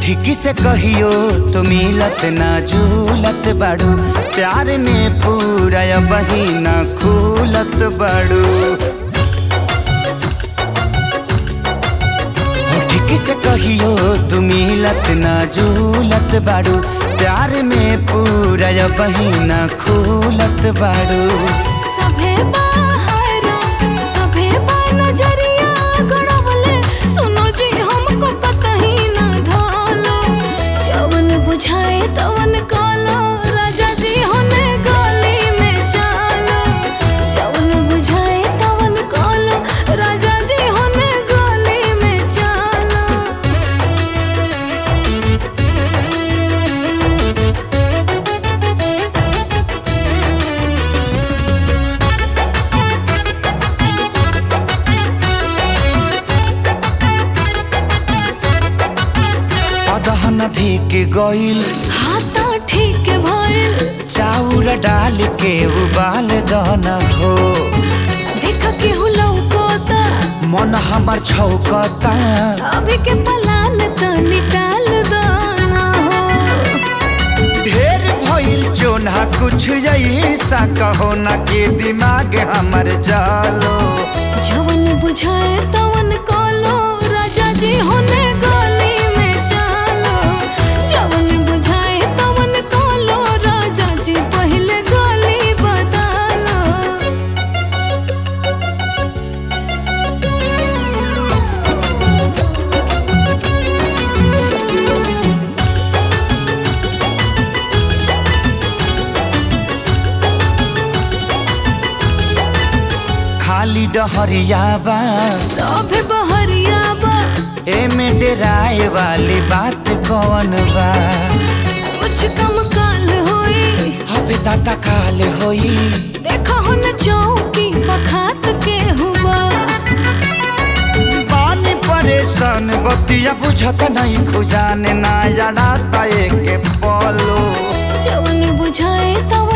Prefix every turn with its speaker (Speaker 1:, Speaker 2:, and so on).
Speaker 1: ठीक से कहियो तो मिलत ना झूलत बाड़ू प्यार में पूरा बहिना खूलत बाड़ू हो ठीक से कहियो तू मिलत ना झूलत बाड़ू प्यार में पूरा बहिना खूलत बाड़ू
Speaker 2: सभे बाहरा सभे बा नजरिया गड़वले सुनो जी हमको कतही न धालो जवन बुझाए तवन कालो राजा जी होने गली में चालो जवन बुझाए तवन कालो राजा जी होने गली में चालो
Speaker 1: अदहन धिक गइल
Speaker 2: हाथा ठीक भइल
Speaker 1: चाउर डाल के उबाल दन हो
Speaker 2: देख केहू लौकोता
Speaker 1: मन हमर छौकता
Speaker 2: अभी के पलान तनी टाल दाना हो
Speaker 1: ढेर भइल चोना कुछ ऐसा कहो ना के दिमाग हमर जालो
Speaker 2: जवन बुझाए तवन कालो राजा जी होने गली में चालो जवन बुझाए तवन कालो राजा जी पहले गली बदलो
Speaker 1: खाली डहरिया बा
Speaker 2: सभे बहरिया बा
Speaker 1: एमे डेराए वाली बात कौन बा
Speaker 2: कुछ कम काल होई
Speaker 1: हबे दाता काल होई
Speaker 2: देखा हो न चौकी पखात के हुआ
Speaker 1: पानी परेशान बतिया बुझत नहीं खुजाने ना जड़ाता एक पलो
Speaker 2: जवन बुझाए तवन